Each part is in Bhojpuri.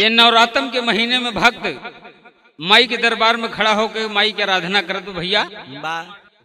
ये नवरात्रम के महीने में भक्त माई के दरबार में खड़ा होकर माई की आराधना करत बा भैया बा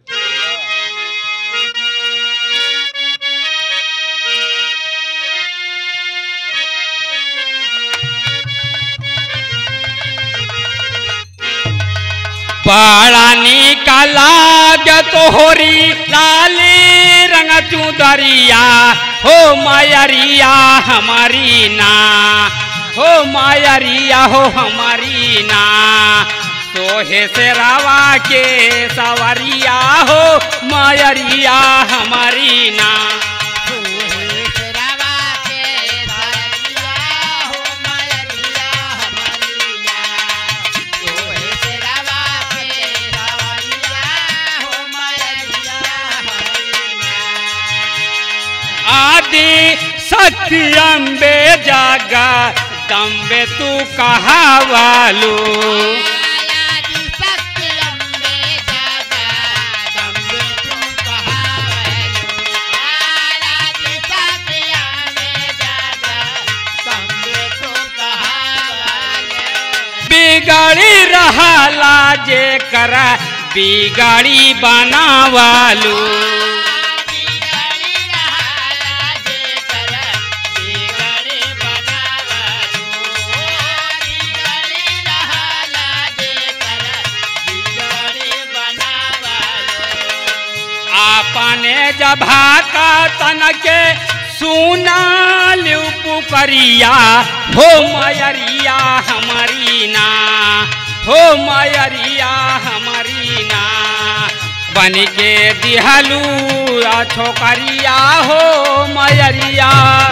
बड़ा निकाला तोहरी लाली रंग चुदरिया हो मायरिया हमारी ना हो मायरिया हो हमारी ना सोहे से रावा के सवरिया हो मायरिया हमारी ना आदि सत्य अम्बे जागा दम्बे तू कहा वालू बिगाड़ी रहला जे कर बिगाड़ी बनावालू आपने जभा का तन के सुना लिउ पुकरिया हो मयरिया हमारी ना हो मयरिया हमारी ना बन के दिहलू आ छोकरिया हो मयरिया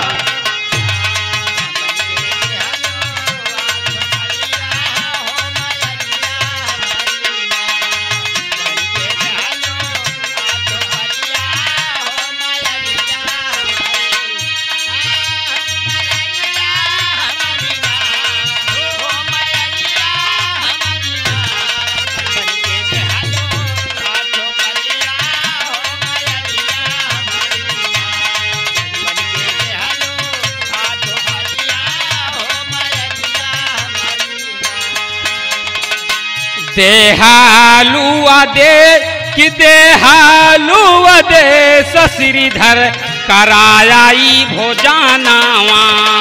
देहालुआ दे कि देहालुआ दे सश्रीधर करायाई भोजानावा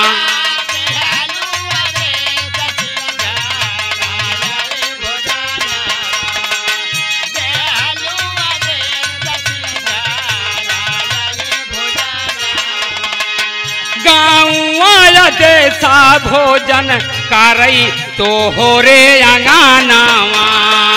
गाँव देसा भोजन करई तो हो रे अंगानावा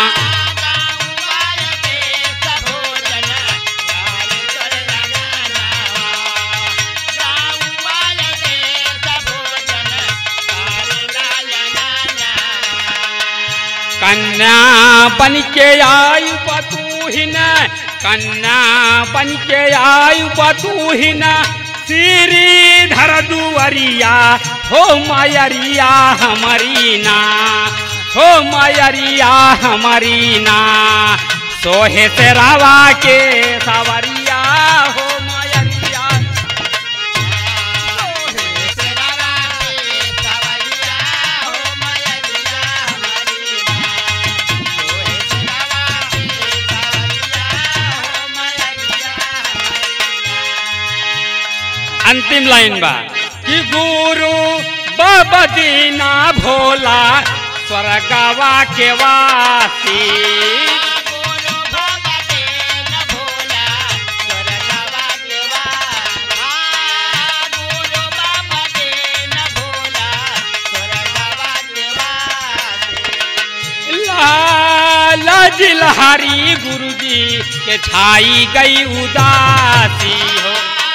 कन्या बन के आयु बतूहिन कन्या बन के आयु बतूहिन श्रीधर दुवरिया हो मायरिया हमारी ना हो मायरिया हमारी ना सोहे से रावा के सवरिया हो मायरिया अंतिम लाइन बा कि गुरु बाबा दीना भोला स्वर्गवा के वासी लाला जिलहरी गुरु जी के छाई गई उदासी हो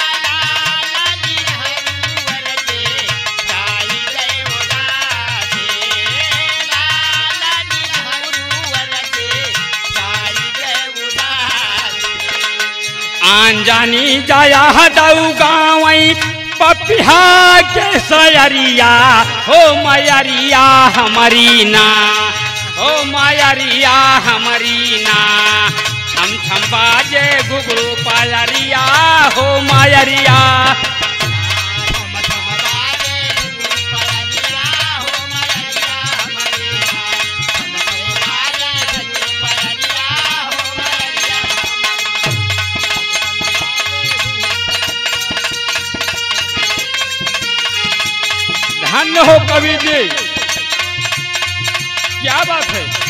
आंजानी जाया दऊ गावई पपिहा के सयरिया हो मयरिया हमारी ना हो मयरिया हमारी ना छम छम बाजे घुघरू पायरिया हो मयरिया धन्य हो कवि जी क्या बात है